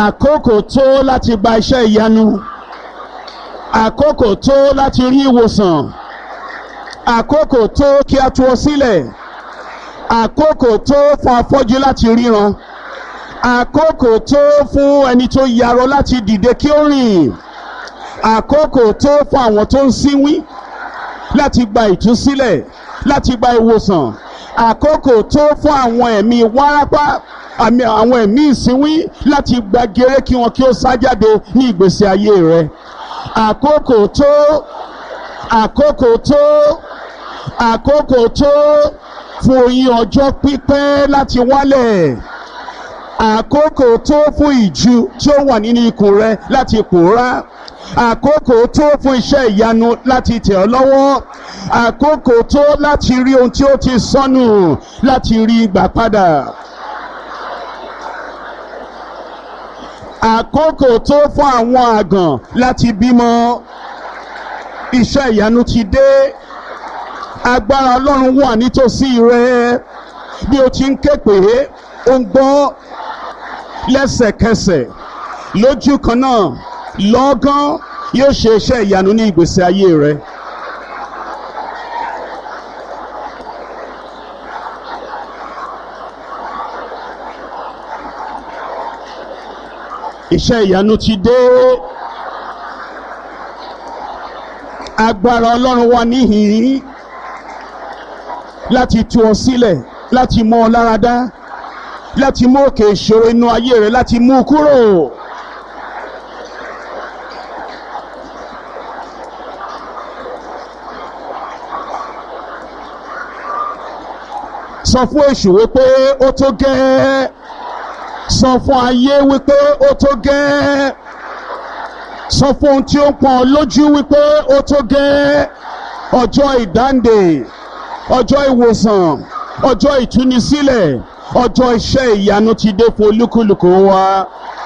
àkókò tó láti gba iṣẹ́ ìyanu àkókò tó láti rí ìwòsàn àkókò tó kí a tú ọ sílẹ̀ àkókò tó fún afọ́jú láti ríran àkókò tó fún ẹni tó yarọ láti dìde kí ó rìn àkókò tó fún àwọn tó ń sínwín láti gba ìtúsílẹ̀ láti gba ìwòsàn àkókò tó fún àwọn ẹ̀mí wárápá àmì àwọn ẹ̀mí ìsínwín láti gba gèrè kí wọn kí ó sá jáde ní ìgbésí ayé rẹ àkókò tó àkókò tó àkókò tó fún oyin ọjọ́ pípẹ́ láti wálẹ̀ àkókò tó fún ìju tí ó wà nínú ikùn rẹ láti pòórá àkókò tó fún iṣẹ́ ìyanu láti tẹ̀ ọ́ lọ́wọ́ àkókò tó láti rí ohun tí ó ti sọnù láti rí gbà padà. àkókò tó fún àwọn àgàn láti bímọ iṣẹ́ ìyanu ti dé agbára ọlọ́run wà nítòsí rẹ bí o ti ń ké pé ó ń gbọ́ lẹ́sẹ̀kẹsẹ̀ lójú kan náà lọ́gán yóò ṣe iṣẹ́ ìyanu ní ìgbésí ayé rẹ. iṣẹ́ ìyanu ti dé agbára ọlọ́run wà níhìn-ín láti tú ọ sílẹ̀ láti mọ ọ lára dá láti mú òkè ìṣòro inú ayé rẹ láti mú u kúrò. sọ fún èṣù wípé ó tó gẹ́ẹ́ sọ fún ayé wípé ó tó gẹ́ẹ́ sọ fún ohun tí ó ń pọn lójú wípé ó tó gẹ́ẹ́ ọjọ́ ìdáǹdè ọjọ́ ìwòsàn ọjọ́ ìtúnisílẹ̀ ọjọ́ iṣẹ́ ìyanu ti dé fún olúkúlùkù wa.